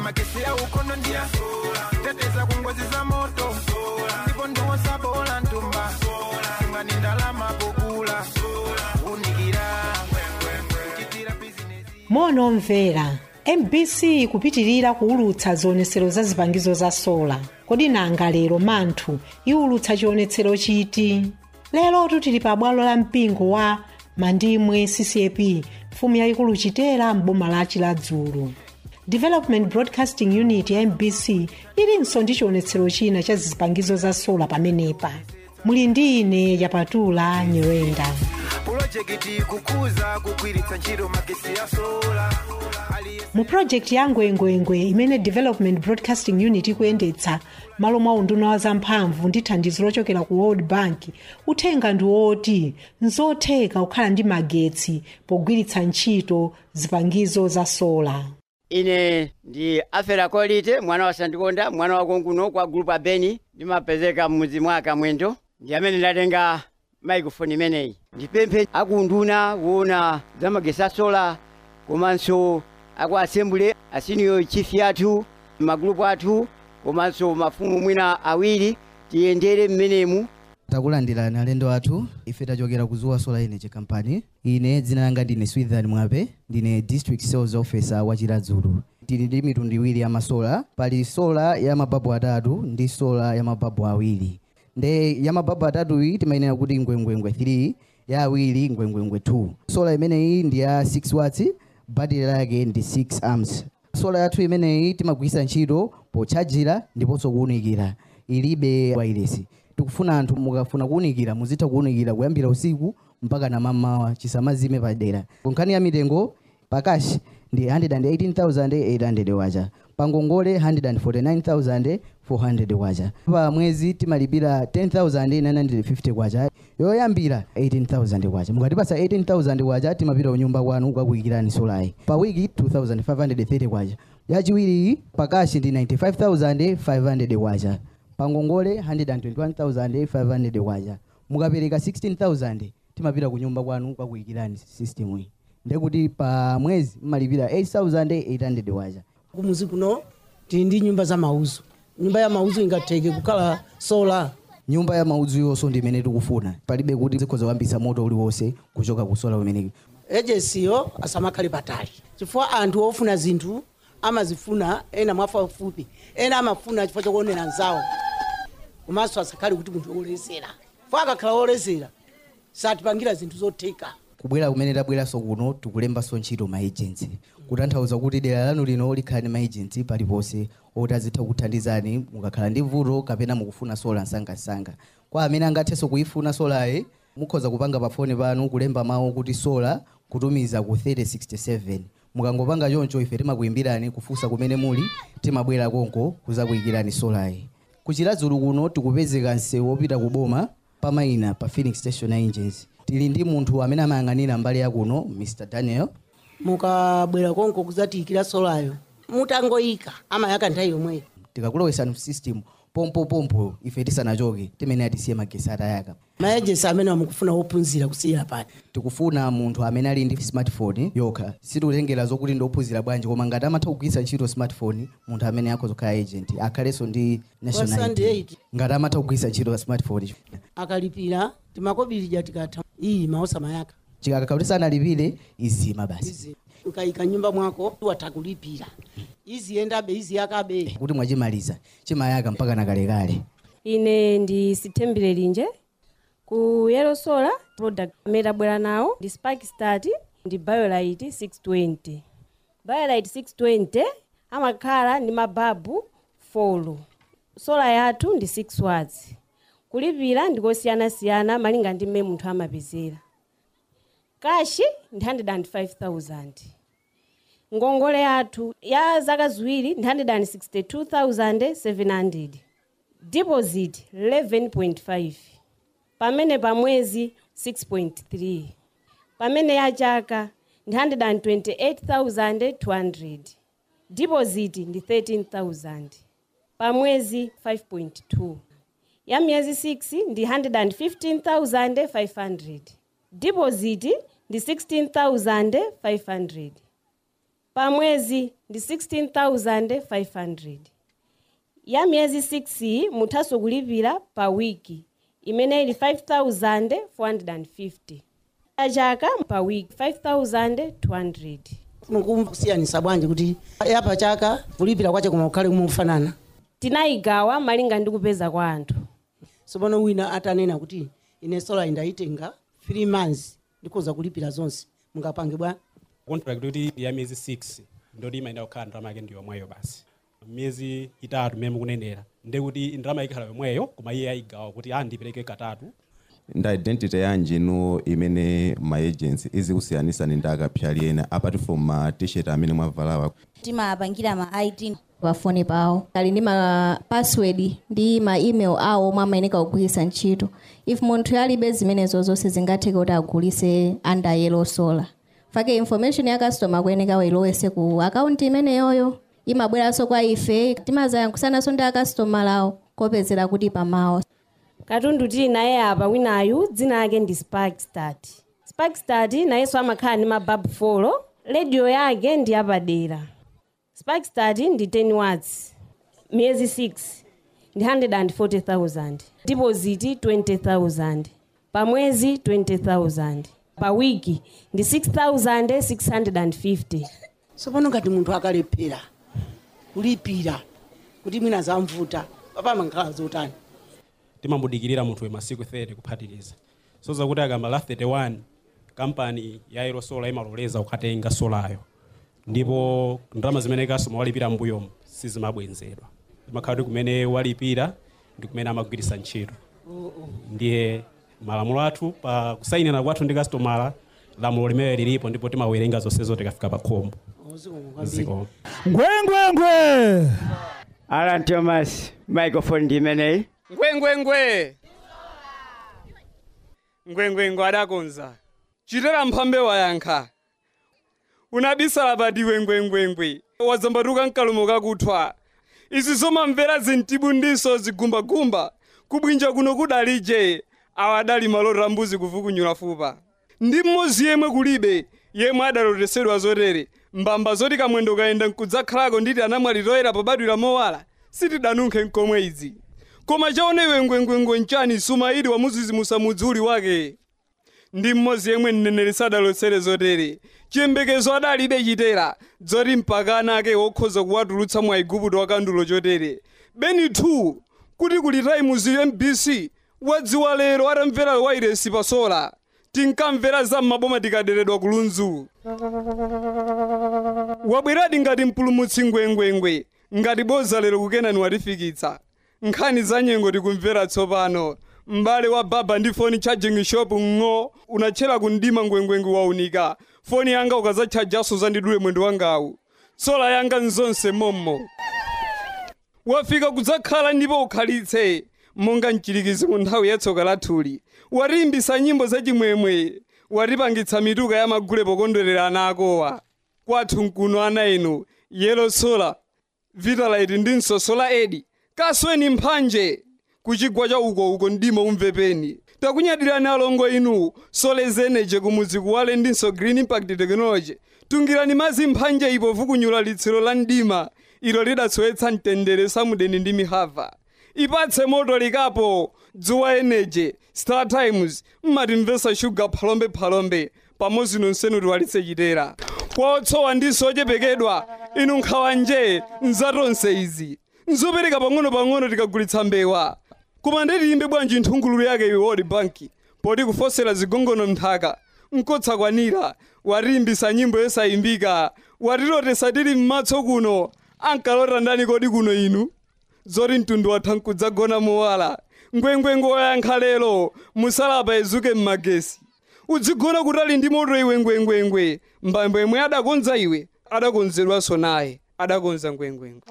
magesi ya ukono ndia teteza kungozi za moto ndipo ndiwosa bola ntumba ngani ndalama pokula unikira kuchitira bizinesi monomvera mbc kupitirira kuulutsa zionetsero za zipangizo za sola kodi nanga lero manthu iulutsa chionetsero chiti lero tili pa bwalo la mpingo wa mandimwe ccap mfumu yayikulu chitera m'boma la chiladzulu development broadcasting unit ya mbc ilinso ndi chionetsero china cha zipangizo za sola pamenepa muli ndi ine yapatula nyerenda pulojekiti kukuza kugwiritsa ntchito magesi ya sola aliyense mu project ya ngwengwengwe imene development broadcasting unit ikuyendetsa malo mwa unduna wa zamphamvu ndi thandizo lochokera ku world bank uthenga ndi woti nzotheka kukhala ndi magetsi pogwiritsa ntchito zipangizo za sola ine ndi afera kolite mwana wa sandikonda mwana wa konkuno kwa gulupu abeni ndimapezeka mmuzi mwaka mwendo ndi amene ndatenga maikrofoni imeneyi ndipemphe akunduna kuona za magesi asola komanso aku asembule asenior chief yathu magulupu athu komanso mafumu mwina awiri tiyendere mmenemu takulandirani alendo athu ife tachokera ku zuwa solar energy company ine dzina langa ndine swithan mwape ndine district sales officer wa chiladzulu tili ndi mitundu iwiri ya masola pali sola ya mababu atatu ndi sola ya mababu awiri nde ya mababu atatu iyi timayenera kuti ngwengwengwe 3 ya awiri ngwengwengwe 2 sola imeneyi ndi ya 6 watts battery lake ndi 6 amps sola yathu imeneyi timagwiritsa ntchito pochajira ndiponso kuwunikira ilibe wireless tikufuna anthu mukafuna kuwunikira muzitha kuwunikira kuyambira usiku mpaka namamawa chisamazime padera nkhani ya mitengo pakashi ndi 118800 wacha pangongole 149400 wacha pa mwezi timalipira 10950 kwacha yoyambira 18000 kwacha mukatipasa 18000 kwacha timapita kunyumba kwanu kukakuyikirani solayi pa wiki 2530 kwacha yachiwiri pakashi ndi 95500 kwacha pangongole 121500 kwacha mukapereka 16000 timapita kunyumba kwanu kukakuyikirani system iyi ndekuti pa mwezi mmalipira 8800 kwacha kumuzi kuno tili ndi nyumba za mauzo nyumba ya mauzo ingatheke kukhala sola nyumba ya maudzu yonso ndi imene tikufuna palibe kuti zikhoza kuyambitsa moto uliwonse kuchoka ku sola umeneki ejensiyo asamakhale patali chifukwa anthu ofuna zinthu amazifuna ena mwafupi ena amafuna chifukwa chokuonera nzawo komanso asakhale kuti munthu wolezera chifukwa akakhala wolezera satipangira zinthu zotheka kubwera kumene tabweranso kuno tikulembanso ntchito ma agency kutanthauza kuti dera lanu lino likhala ndi ma agency paliponse oti azitha kuthandizani mukakhala ndi vuto kapena mukufuna sola msangamsanga kwa amene angathenso kuyifuna solayi mukhoza kupanga pa foni panu kulemba mawu kuti sola kutumiza ku 3067 mukangopanga choncho ife timakuyimbirani kufunsa kumene muli timabwera konko kuzakuyikirani solayi kuchiladzulu kuno tikupezeka msewu wopita ku boma pamayina pa phoenix station engines tili ndi munthu amene amayang'anira mbali yakuno mr daniel mukabwera konko kuzatiyikira solayo mutangoyika amayaka nthawi yomweyo tikakulowesani system pompopompo ife tisanachoke timene atisiye magesi atayaka maejensi amene amukufuna wophunzira kusiyira pati tikufuna munthu amene ali ndi smartphone yokha sitikutengera zokuti ndiophunzira bwanji koma ngati amatha kugwiritsa ntchito smartphone munthu amene akhoza kukhala agent akhalenso ndi national Sunday ID. ngati amatha kugwiritsa ntchito smartphone akalipira timakobirija tikatha iyi maosa mayaka chikakakauti sanalipire izima basi Izi. ukayika nyumba mwako watha kulipira iziyendabe iziyakabe kuti mwachimaliza chimayaka mpaka nakalekale ine ndi sithembere linje ku yellow solar product amene tabwera nawo ndi spark start ndi biolite 620 biolite 620 amakhala ndi mababu 4 sola yathu ndi 6 watts kulipira ndikosiyanasiyana malinga ndi mmene munthu amapezera kashi ndi 105000 ngongole yathu ya zaka ziwiri ndi 162700 deposit 11.5 pamene pa mwezi 6.3 pamene ya chaka ndi 128200 deposit ndi 13000 pa mwezi 5.2 ya miyezi 6 ndi 115500 deposit ndi 16500 pa mwezi ndi 16500 ya miyezi 6 muthaso kulipira pa wiki imene ili 5450 ya chaka pa wiki 5200 mukusiyanisa bwanji kuti yapa chaka kulipira kwache koma kukhale kumufanana tinayigawa malinga ndi kupeza kwa anthu tsopano wina atanena kuti ine sola indayitenga 3 months ndikhoza kulipira zonse mungapange bwa contract kuti ya miyezi 6 ndoti imayenda kukhala ndalama yake ndi yomweyo basi miyezi itatu mmene mukunenera ndi kuti ndalama ikhala yomweyo koma iye ayigawa kuti a ndipereke katatu nda identity yanji inu imene ma agency izikusiyanisa ndi akapyali ena apart from ma t-shirt amene mwavalawa timapangira ma id pafoni pawo ali ndi ma password ndi ma email awo omwe amayeneka kugwiritsa ntchito if munthu alibe zimenezo zonse zingatheke kuti agulise under yellow solar fake information ya customer kuyeneka wailowese ku akaunti imeneyoyo imabweranso kwa ife timazayankhulanso ndi akastoma lawo kopezera kuti pamawa katundu tili naye apa winayu dzina lake ndi sparkstart sparkstart nayenso amakhala ndi mababu folo rediyo yake ndi yapadera sparkstart ndi 10 watts miyezi 6 ndi 140000 deposit 20000 pa mwezi 20000 pa wiki ndi 6650 tsopano ngati munthu akalephera kulipira kuti mwina zamvuta papamakhala zotani timamudikirira munthu masiku 30 kuphatikiza so zakuti akamba la 31 kampani ya yellow solar imaloleza kukatenga solayo ndipo ndalama zimene customer walipira mbuyomu sizimabwenzedwa imakhala kuti kumene walipira ndi kumene amagwiritsa ntchito ndiye malamulo athu pa kusayinira kwathu ndi kastomala lamulo limene lilipo ndipo timawerenga zonsezo tikafika pa khombo ziko ngwengwengwe alan thomas microphone ndi imeneyi ngwengwengwe ngwengwengwe adakonza chitera mphambe wayankha unabisala padiwe ngwengwengwe wadzambatuka mkalumo kakuthwa izi zomamvera zintibu ndiso zigumbagumba kubwinja kuno kudalije awa adali malota mbuzi kuvukunyula fupa ndi mmodzi yemwe kulibe yemwe adalotesedwa zotere mbamba zoti kamwendo kayenda nkudzakhalako nditi anamwalitoyera pobadwira mowala sitidanunkhe nkomwe izi koma chaonewe ngwengwengwe nchani sumaili wamuzizimusa mudzi uli wake ndi mmodzi yemwe mneneri sadalotsere zotere chiyembekezo adalibe chitera dzoti mpakana ake wokhoza kuwatulutsa mwa igupto wakandulo chotere beni 2 kuti kuli taimuzi mbc wadziwa lero atamvera wairesi pasola tinkamvera za m'maboma tikaderedwa kulunzu wabweradi ngati mpulumutsi ngwengwengwe ngati boza lero kukenani watifikitsa nkhani za nyengo tikumvera tsopano m'bale wa baba ndi foni charging shop ng'o unatchera kundima ngwengwengwe waunika foni yanga ukazatchajaso zandidule mwendo wangawu sola yanga nzonse mommo wafika kudzakhala ndipo ukhalitse monga mchirikizi mu nthawi yatsoka lathuli watiimbisa nyimbo zachimwemwe watipangitsa mituka ya magule pokondwerera ana akowa kwathu nkuno ana inu yelo sola vitalite ndinso sola edi kasweni mphanje kuchigwa cha uko uko ndimo umvepeni takunyadirani alongo inu solar energy kumudzi kuwale ndinso green impact technology tungirani mazi mphanje ipo vukunyula litsiro la mdima ilo lidatsowetsa mtendere samudeni ndi mihava ipatse moto likapo dzuwa energy star times mmatimvesa shuga phalombe phalombe pamodzi nonsenu tiwalitse chitera kwaotsowa ndiso ochepekedwa inu nkhawanje nzatonse izi nzopereka pang'ono-pang'ono tikagulitsa mbewa koma ndetiyimbe bwanji nthungululu yake iwe world bank poti kufosera zigongono mnthaka nkotsakwanira watiimbisa nyimbo yosayimbika watilotesa tili m'matso kuno ankalota ndani kodi kuno inu zoti mtundu watha nkudzagona mowala ngwengwengwe wayankha lero musalapa izuke m'magesi udzigona kutali ndi moto iwe ngwengwengwe mbambo yemwe adakonza iwe adakonzedwanso naye adakonza ngwengwengwe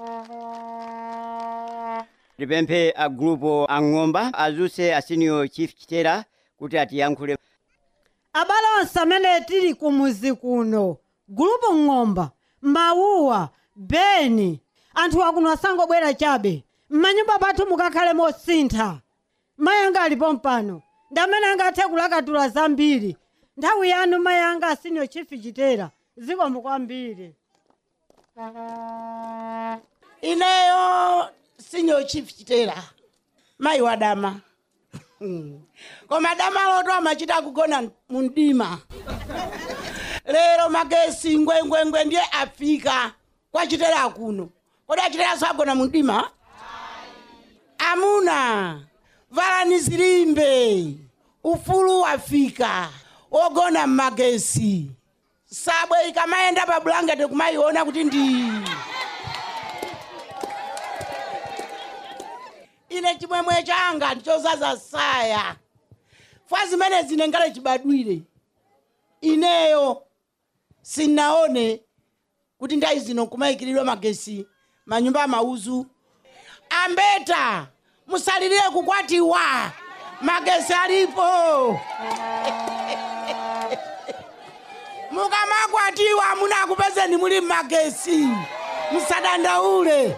tipemphe a gulupu ang'omba azuse a senior chief chitera kuti atiyankhule abale onse amene tili kumuzi kuno gulupu ng'omba mawuwa beni anthu akuno asangobwera chabe m'manyumba pathu mukakhale mosintha mayi anga alipo mpano ndi amene angathe kulakatula zambiri nthawi yanu mayi anga asenior chief chitera zikomo kwambiri ineyo sinyo chief chitera mayi wadama koma dama loto amachita kugona mundima lero magesi ngwengwengwe ndiye afika kwa chitera kuno kodi achiteraso agona mundima amuna valani zilimbe ufulu wafika ogona mmagesi sabwe ikamayenda pa bulangeti kumayiona kuti ndi ine chimwemwe changa ndichozaza saya fwa zimene zine ngale chibadwire ineyo sinaone kuti ndayi zino kumayikiridwa magesi manyumba amauzu ambeta musalirire kukwatiwa magesi alipo mukamakwatiwa munakupezeni muli mmagesi musadandaule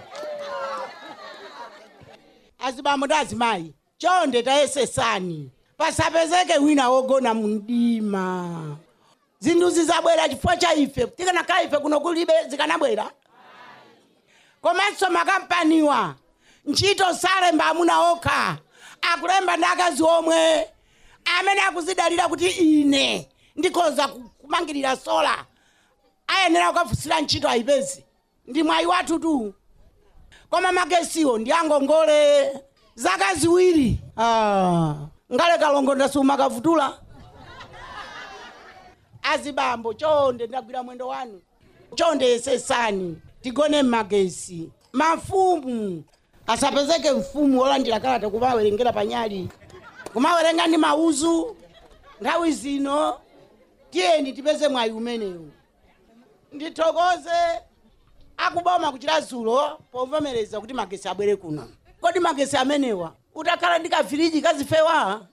azibambo ndi azimayi chonde tayesesani pasapezeke wina wogona mundima zinthu zizabwera chifukwa cha ife tikanakhala ife kuno kulibe zikanabwera komanso makampaniwa ntchito salemba amuna okha akulemba ndi akazi omwe amene akuzidalira kuti ine ndikhoza ku- kumangirira sola ayenera kukafunsira ntchito ayipezi ndi mwayi wathu tu koma magesiwo ndi angongole zaka ziwiri ah. ngale kalongo ndasuma kavutula azibambo chonde ndagwira mwendo wanu chonde yesesani tigone mmagesi mafumu asapezeke mfumu wolandira kalata kumawerengera panyali kumawerenga ndi mauzu nthawi zino tiyeni tipeze mwayi umenewu ndithokoze akuboma kuchira zulo povomereza kuti magesi abwere kuno kodi magesi amenewa utakhala ndi kafiriji kazifewa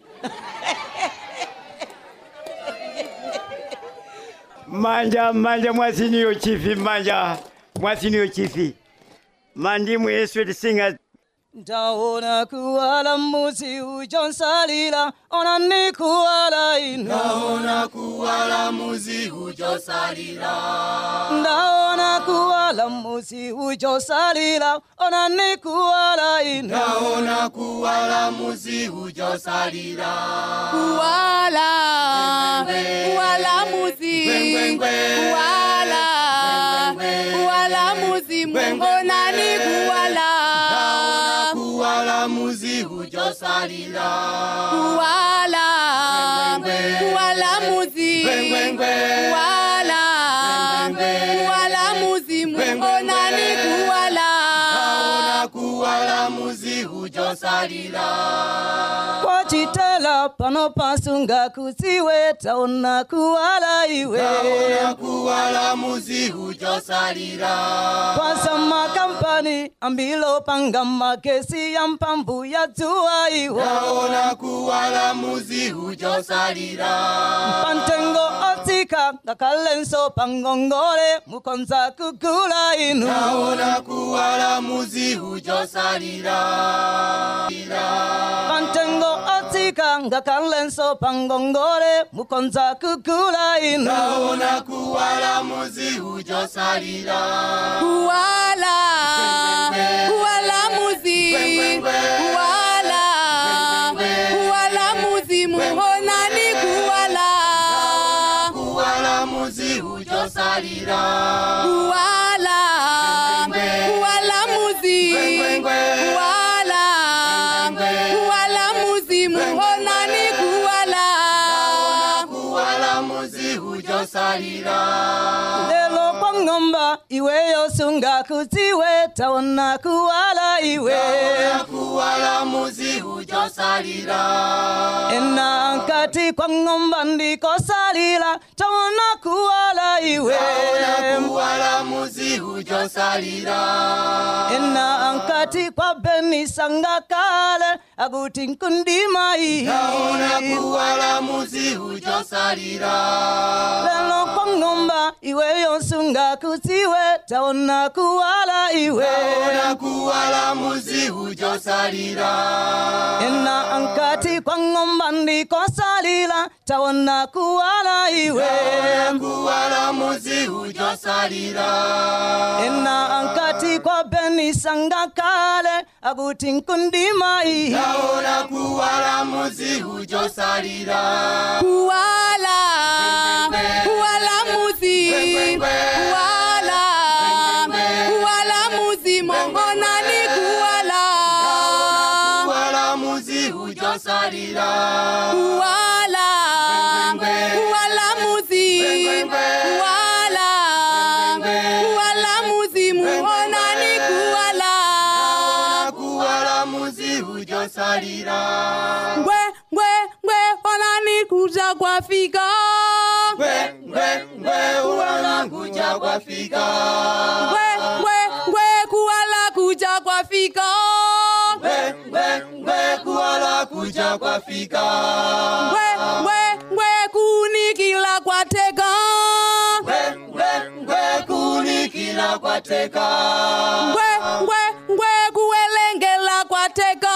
manja manja mwasiniyo chifi manja mwasiniyo chifi mandimu yesu tisinga ndaona kuwala muzi ujonsalila onani kuwala ino Ndaona kuwala muzi ujosalila ndaona kuwala muzi ujosalila onani kuwala ino Ndaona kuwala muzi ujosalila Kuwala, kuwala muzi, kuwala, kuwala muzi, mbonani kuwala, kuwala muzi ujosalila kuwala, kuwala muzi, kuwala, kuwala muzi, mbonani kuwala. Ndaona kuwala muzi ujosalila kwachitela pano pasunga kuziwe taona kuwala iwe Ndaona kuwala muzi ujosalila kwanza makampani ambilo panga magesi ya mpamvu ya dzuwa iwo Ndaona kuwala muzi ujosalila pantengo otsika ngakhalenso pangongole mukonza kugula inu Ndaona kuwala muzi ujosalila pantengo otsika ngakhalenso pangongole mukonza kugula inu Ndaona kuwala muzi ujosalila Kuwala, kuwala muzi, kuwala, kuwala muzi, muhonani kuwala. kuwala muzi ujosalila Kuwala, kuwala muzi, kuwala, kuwala muzi, muhonani kuwala. kuwala muzi ujosalila lelo kwa ng'omba iweyo sunga kuziwe taona kuwala iwe Ndaona kuwala muzi ujosalila ena nkati kwa ng'omba ndikosalila taona kuwala iwe Ndaona kuwala muzi ujosalila ena nkati kwa beni sanga kale akuti nkundima iyi Ndaona kuwala muzi ujosalila lelo kwa ng'omba iweyo sunga kuziwe taona kuwala iwe Ndaona taona kuwala muzimu chosalira ena ankati kwa ng'omba ndikosalira taona kuwala iwe taona kuwala muzimu chosalira ena ankati kwa beni sangakale akuti nkundima iyi taona kuwala muzimu chosalira kuwala kuwala muzi kuwala kuwala muzi mongonani kuwala kuwala muzimu chosalira kuwala kuwala muzi kuwala kuwala muzi mongonani kuwala kuwala muzimu chosalira ngwe ngwe ngwe onani kuja kwafika ngwe ngwe ngwe uwala kuja kwafika ngwe ngwe ngwe kuwala kuja kwafika ngwe ngwe ngwe kuwala kuja kwafika ngwe ngwe ngwe kunikila kwateka ngwe ngwe ngwe kunikila kwateka ngwe ngwe ngwe kuwelengela kwateka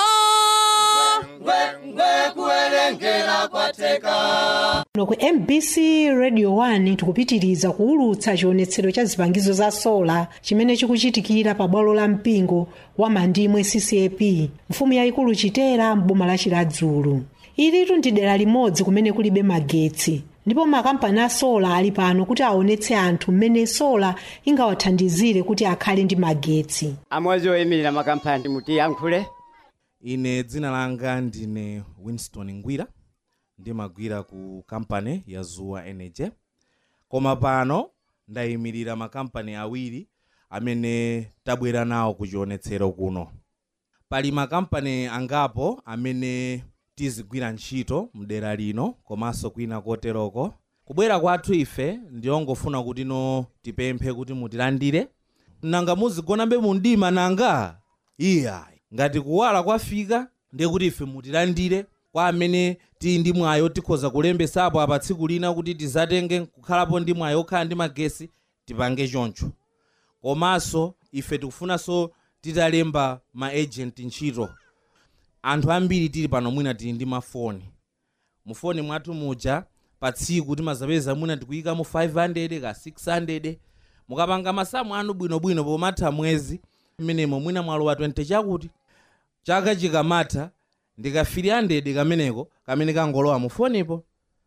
ngwe ngwe kuwelengela kwateka kuno ku mbc radio 1 tikupitiriza kuwulutsa chionetsero cha zipangizo za sola chimene chikuchitikira pa bwalo la mpingo wa mandimwe ccap mfumu yayikulu chitera mboma la chiladzulu ilitu ndi dera limodzi kumene kulibe magetsi ndipo makampani a sola ali pano kuti aonetse anthu mmene sola ingawathandizire kuti akhale ndi magetsi amodzi oyimirira makampani mutiyankhule ine dzina langa ndine winston ngwira ndimagwira ku kampani ya zuwa energy koma pano ndayimirira makampani awiri amene tabwera nawo ku chionetsero kuno pali makampani angapo amene tizigwira ntchito mdera lino komanso kwina koteroko kubwera kwathu ife ndiyongofuna kuti no tipemphe kuti mutilandire nanga muzigonabe mundima nanga iya ngati kuwala kwafika ndiye kuti ife mutilandire kwa amene tili ndi mwayo tikhoza kulembesapo apa tsiku lina kuti tizatenge kukhalapo ndi mwayo okhala ndi magesi tipange choncho komanso ife tikufunanso titalemba ma agent ntchito anthu ambiri tili pano mwina tili ndi mafoni mufoni mwathu muja pa tsiku timazapeza mwina tikuyikamo 500 ka 600 mukapanga masamu anu bwinobwino pomatha mwezi mmenemo mwina mwalowa 20 chakuti chaka chikamatha ndika 300 kameneko kamene kangolowa mufonipo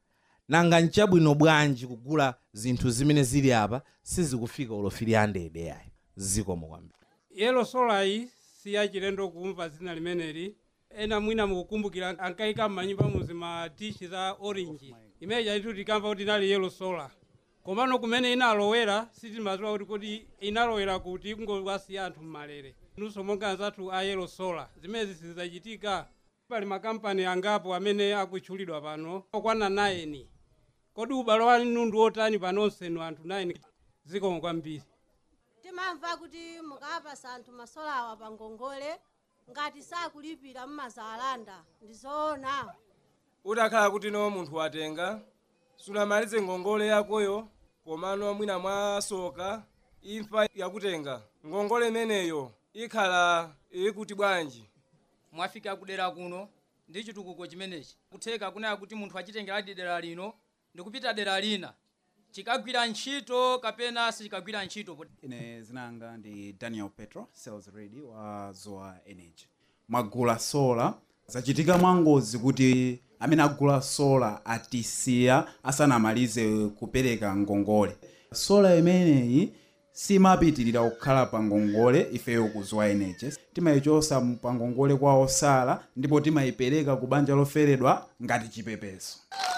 nanga nchabwino bwanji kugula zinthu zimene zili apa sizikufika ulo 300 yayi zikomo kwambiri yelo solayi siyachilendo kumva dzina limeneli ena mwina mukukumbukira ankayika m'manyumba muzi ma dishi za orange imene chalitu tikamva kuti inali yelo sola komano kumene inalowera sitimadziwa kuti kuti inalowera kuti kungowasiya anthu mmalere nunso monga anzathu a yelo sola zimene sizizachitika pali makampani angapo amene akutchulidwa pano okwana 9 kodi ubale wanu ndi otani panonsenu anthu 9 zikomo kwambiri timamva kuti mukapasa anthu masolawa pa ngongole ngati sakulipira mmazalanda ndizoona utakhala kuti no munthu watenga sunamalize ngongole yakoyo komano mwina mwasoka imfa yakutenga ngongole imeneyo ikhala ikuti bwanji mwafika kudera kuno ndi chitukuko chimenechi kutheka kunaya kuti munthu achitengeradi dera lino ndikupita dera lina chikagwira ntchito kapena sichikagwira ntchito ine zinanga ndi daniel petro sales ready wa zoa energy mwagula sola zachitika mwangozi kuti amene agula sola atisiya asanamalize kupereka ngongole sola imeneyi simapitirira kukhala pa ngongole ifeyo ku zoa energy timayichosa pa ngongole kwa osala ndipo timayipereka ku banja loferedwa ngati chipepeso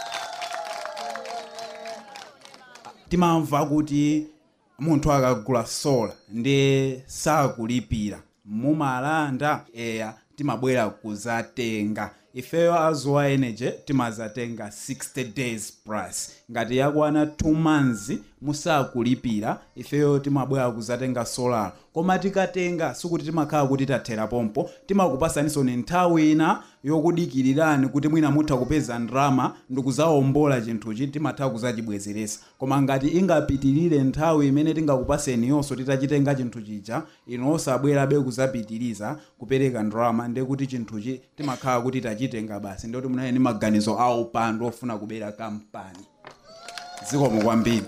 timamva kuti munthu akagula sola ndi sakulipira mumalanda eya timabwera kuzatenga ifeyo azoa energy timazatenga 60 days plus ngati yakwana 2 months musakulipira ifeyo timabwera kuzatenga solar koma tikatenga sikuti timakhala kuti tathera pompo timakupasaninso ni nthawi ina yokudikirirani kuti mwina mutha kupeza ndrama ndikuzawombola chinthuchi timatha kuzachibwezeresa koma ngati ingapitirire nthawi imene tingakupaseni yonso titachitenga chinthu chija ino osabwerabe kuzapitiriza kupereka ndrama ndiye kuti chinthuchi timakhala kuti tachitenga basi ndiyoti munali ni maganizo a upandu ofuna kubera kampani zikomo kwambiri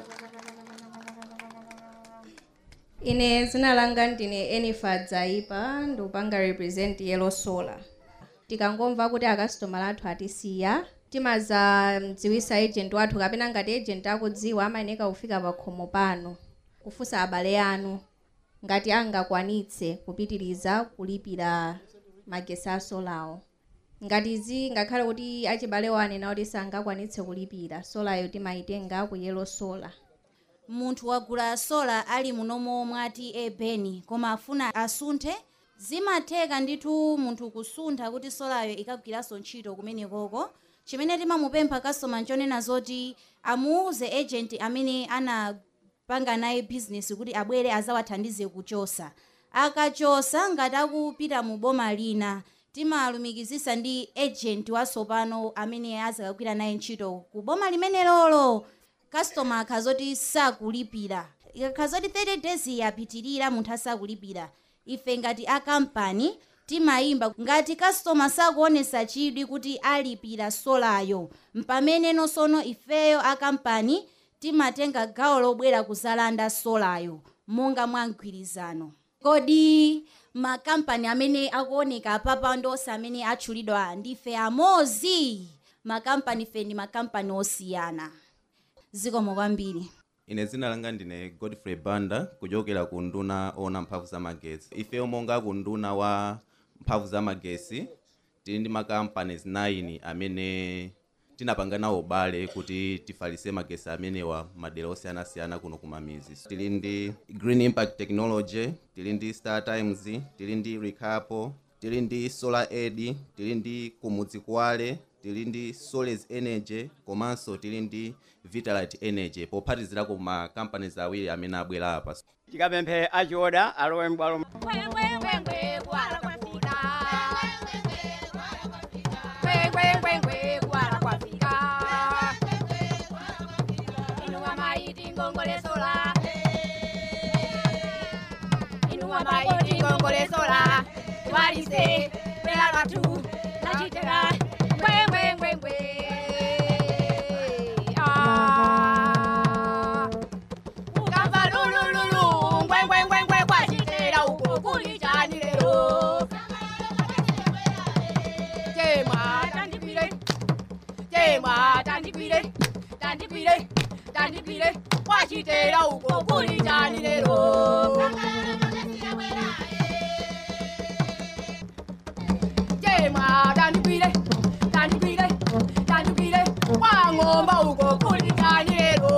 ine zina langa ndine enifa dzaipa ndikupanga represent yellow solar tikangomva kuti akasitomala athu atisiya timazamdziwisa agent wathu kapena ngati agent akudziwa amayeneka kufika pa khomo pano kufunsa abale anu ngati angakwanitse kupitiriza kulipira magesi a solawo ngati zi ngakhale kuti achibale wanena kuti sangakwanitse kulipira solayo timayitenga ku yellow solar munthu wagula sola ali munomo mwati ebeni koma afuna asunthe zimatheka ndithu munthu kusuntha kuti solayo ikagwiranso ntchito kumenekoko chimene timamupempha kasoma nchonena zoti amuuze agent amene anapanga naye bizinesi kuti abwere azawathandize kuchosa akachosa ngati akupita mu boma lina timalumikizisa ndi agent wasopano amene azakagwira naye ntchito ku boma limenelolo customer akhazoti sakulipira ikhazoti 30 days yapitirira munthu asakulipira ife ngati akampani timayimba ngati customer sakuonesa chidwi kuti alipira solayo mpamene nonsono ifeyo akampani timatenga gawo lobwera kuzalanda solayo monga mwa mgwirizano kodi makampani amene akuoneka apapa ndonse amene atchulidwa ndife amozi makampani fe ndi makampani osiyana zikomo kwambiri ine zina langa ndine godfrey banda kuchokera ku nduna ona mphamvu za magesi ifeyo monga ku nduna wa mphamvu za magesi tili ndi makampani 9 amene tinapanga nawo ubale kuti tifalitse magesi amenewa madera osiyanasiyana kuno kumamizi tili ndi green impact technology tili ndi star times tili ndi ricapo tili ndi solar aid tili ndi kumudzi kwale tili ndi soles energy komanso tili ndi vitalite energy pophatizirako ma companies awiri amene abwera apa tikapemphe achioda alowe m'bwalo Ingongolesola, twalise, bela lwatu, nachitera, ngwe ngwe ngwe ngwe. Ah. Ukamba lulululu, ngwe ngwe ngwe ngwe kwachitera uko kuli chani lero. Chema tandikwire, chema tandikwire, tandikwire, tandikwire, kwachitera uko kuli chani lero. Chema tandikwire, tandikwire, tandikwire, kwang'omba uko kuli chani lero.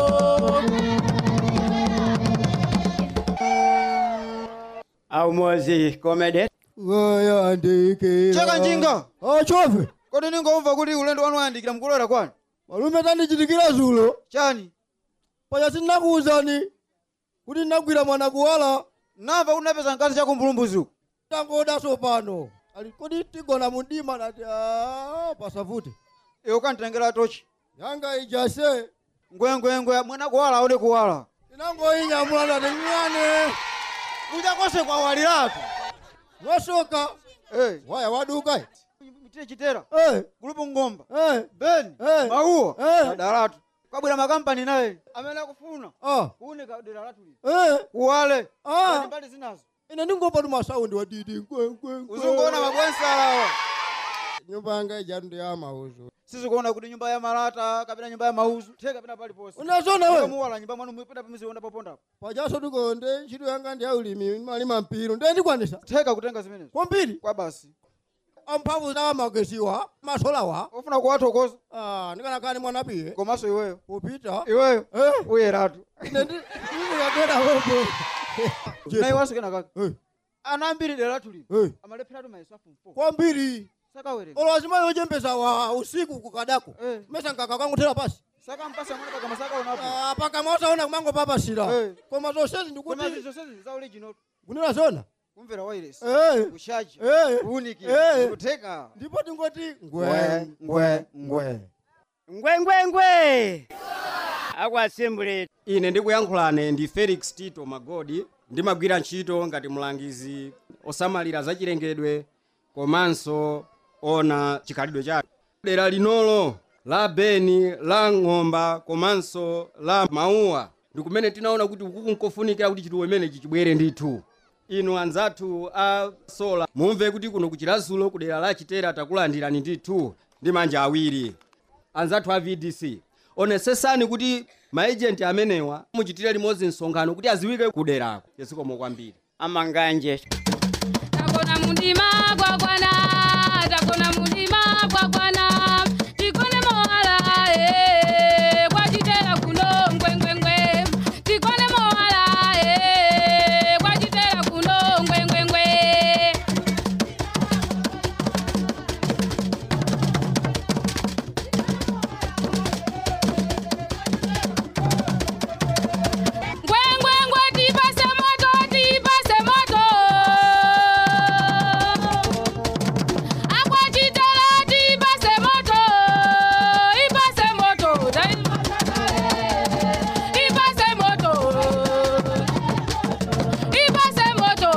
aumozi komede wayandikira cheka njinga achofe kodi ningomva kuti ulendo wanu wayandikira mkulowera kwani malume tandichitikira zulo chani paja sindinakuwuzani kuti ndinagwira mwana kuwala namva kuti napeza mkazi chakumbulumbuzu tangodaso pano ali kodi tigona mundima nati "Ah, pasavute iwe ukanditengera tochi yanga ijase ngwengwengwe mwana kuwala aone kuwala inangoinyamula ndati nyane kuja kose kwawaliratu wasoka hey. waya waduka mtire chitera hey. gulupu ngomba hey. beni hey. mauwa hey. adaratu kwabwera makampani naye amene akufuna ah. kuunika dera latu li hey. kuwale ah. Kodi mbali zinazo ine ndingomva tu masaundi wadidi nkwenkwenkwe uzunguona mabwensalawa nyumba yanga ijatu ndi yamauzo sizikuona kuti nyumba ya malata kapena nyumba ya mauzu the kapena paliponse Unazona we? muwala nyumba mwanu mupita pamiziona papondapo pajaso tikonde ntchito yanga ndi yaulimi malima mpiro ndiye ndikwanisa theka kutenga zimenezo kwambiri kwa basi amphamvu za magesiwa masolawa ufuna kuwathokoza ah ndikanakani mwana piye komanso iweyo upita iweyo eh uyeratu ine ndi ndikagwera wepo nayi wasukena kaka Eh. ana ambiri dera latu lino Eh. amalepheratu mayeso afumfo kwambiri sakawerenga olo azimayi ochembeza wa usiku kukadako Eh. mesa nkaka kanguthera pasi saka mpasa mwana pakamwa saka unapo Ah, pakamwa utaona kumango papashira koma zonsezi koma ndikuti zonsezi za original kunena zona kumvera wireless Eh. kushaji Eh. kuunikira Eh. kuteka ndipo tingoti ngwe ngwe ngwe ngwengwengwe aku assembly ine ndikuyankhulane ndi felix tito magodi ndimagwira ntchito ngati mlangizi osamalira zachilengedwe komanso ona chikhalidwe chake dera linolo la beni la ng'omba komanso la mauwa ndikumene tinaona kuti ukuku nkofunikira kuti chituwo imenechi chibwere ndithu inu anzathu a sola mumve kuti kuno kuchilazulo ku dera la chitera takulandirani ndithu ndi manja awiri anzathu a vdc onesesani kuti maejenti amenewa muchitire limodzi msonkhano kuti aziwike kuderako yesikomo kwambiri amanganje takona mundima gwagwana takona mundima gwagwana tikone mowala eh, kwachitera kuno ngwengwengwe tikone mowala eh, kwachitera kuno ngwengwengwe ngwengwengwe tipase moto tipase moto akwachitela tipase moto ipase moto ipase moto ipase moto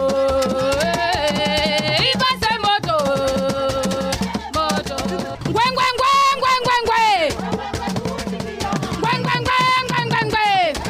eh, ipase moto moto ngwengwengwe ngwengwengwe ngwengwengwe ngwengwengwe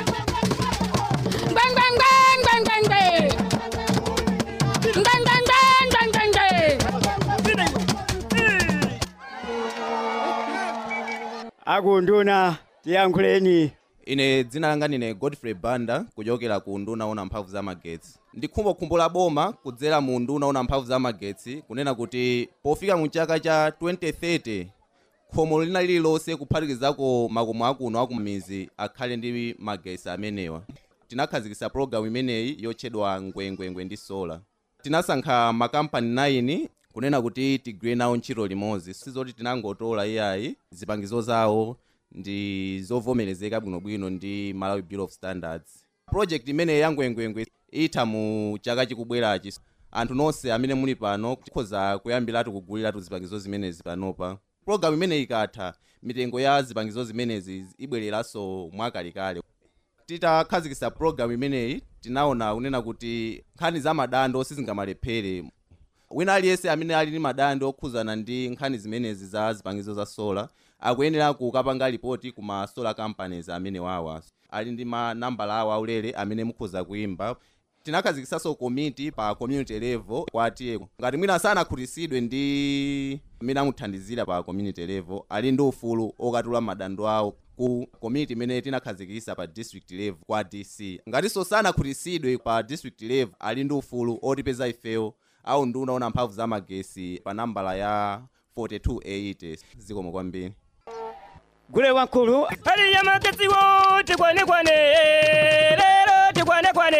akunduna tiyankhuleni ine dzina langa ndine godfrey banda kuchokera ku nduna ona mphamvu za magetsi ndikhumbokhumbo boma kudzera mu nduna ona mphamvu za magetsi kunena kuti pofika mu chaka cha 2030 khomo lina lililonse kuphatikizako makomo akuno akumizi akhale ndi magetsi amenewa tinakhazikitsa pologalamu imeneyi yotchedwa ngwengwengwe ndi sola tinasankha makampani 9 kunena kuti tigwire nawo ntchito limodzi sizoti tinangotola iyayi zipangizo zawo ndi zovomerezeka bwinobwino ndi malawi bill of standards project imene ya ngwengwengwe itha mu chaka chikubwerachi anthu nonse amene muli pano tikhoza kuyambiratu kuguliratu zipangizo zimenezi panopa pologalamu imene ikatha mitengo ya zipangizo zimenezi ibwereranso mwakalikale titakhazikitsa pologalamu imeneyi tinaona kunena kuti nkhani za madando sizingalephere wina aliyense amene ali ndi madando okhuzana ndi nkhani zimenezi za zipangizo za sola akuyenera kukapanga ripoti ku ma solar companies amene wawa ali ndi manambala awo aulere amene mukhoza kuimba tinakhazikitsanso komiti pa community level kwati ngati mwina sanakhutitsidwe ndi amene amuthandizira pa community level ali ndi ufulu okatula madando awo ku komiti imene tinakhazikitsa pa district level kwa dc ngatinso sanakhutitsidwe pa district level ali ndi ufulu otipeza ifeyo au nduna ona mphamvu za magesi pa nambala ya 4280 zikomo kwambiri gule wankulu hali ya magetsi wo tikwane kwane lero tikwane kwane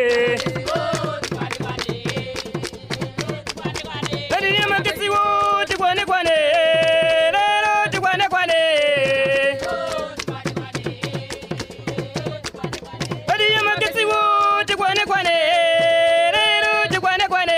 hali ya magetsi wo tikwane kwane lero tikwane kwane hali ya magetsi wo tikwane kwane lero tikwane kwane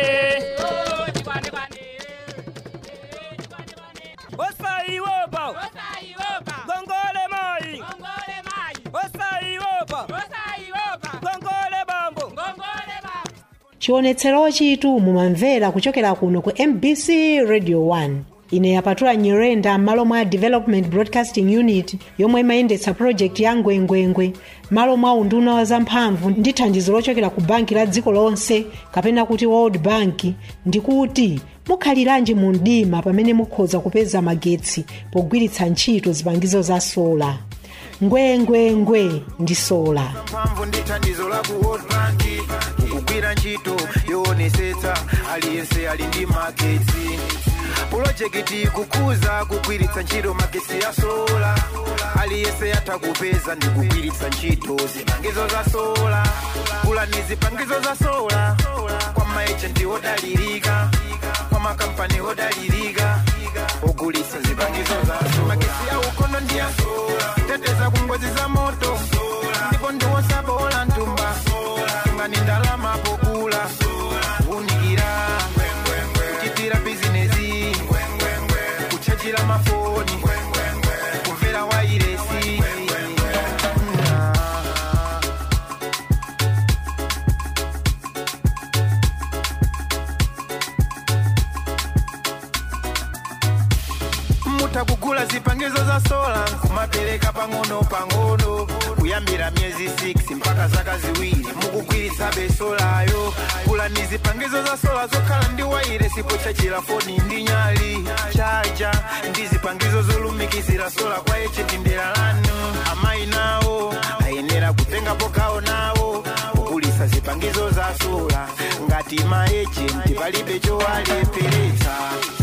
osaiwopa gongole mai osaiwopa gongole bambo chionetsero chitu mumamvera kuchokera kuno ku mbc radio 1 ine yapatula nyirenda m'malo mwa development broadcasting unit yomwe imayendetsa project ya ngwengwengwe m'malo mwa unduna wa zamphamvu ndi thandizo lochokera ku banki la dziko lonse kapena kuti world bank ndikuti mukhaliranji mu mdima pamene mukhoza kupeza magetsi pogwiritsa ntchito zipangizo za sola ngwengwengwe ndi sola mphamvu ndi thandizo la ku world bank kugwira ntchito yoonesetsa aliyense ali ndi magetsi pulojekiti kukuza kugwiritsa ntchito magetsi ya sola aliyense yatha kupeza ndi kugwiritsa ntchito zipangizo za sola gulani zipangizo za sola kwa maejenti odalirika kwa makampani odalirika ogulisa zipangizo za sola magesi ya ukono ndi ya sola teteza ku ngozi za moto ndipo ndiwosabola ntumba ngani ndalama pokula unikira kuchitira bizinesi kuchajira mafoni kumvera wairesi mutakugula zipangizo za sola kumapereka pang'ono pang'ono kuyambira myezi 6 mpaka zaka ziwiri mukugwiritsa besolayo gulani zipangizo za sola zokhala ndi waire sipo chachira foni ndi nyali chaja ndi zipangizo zolumikizira sola kwa echitindera lanu amayi nawo ayenera kutengapo gawo nawo kugulisa zipangizo za sola ngati maejenti palibe chowalepheretsa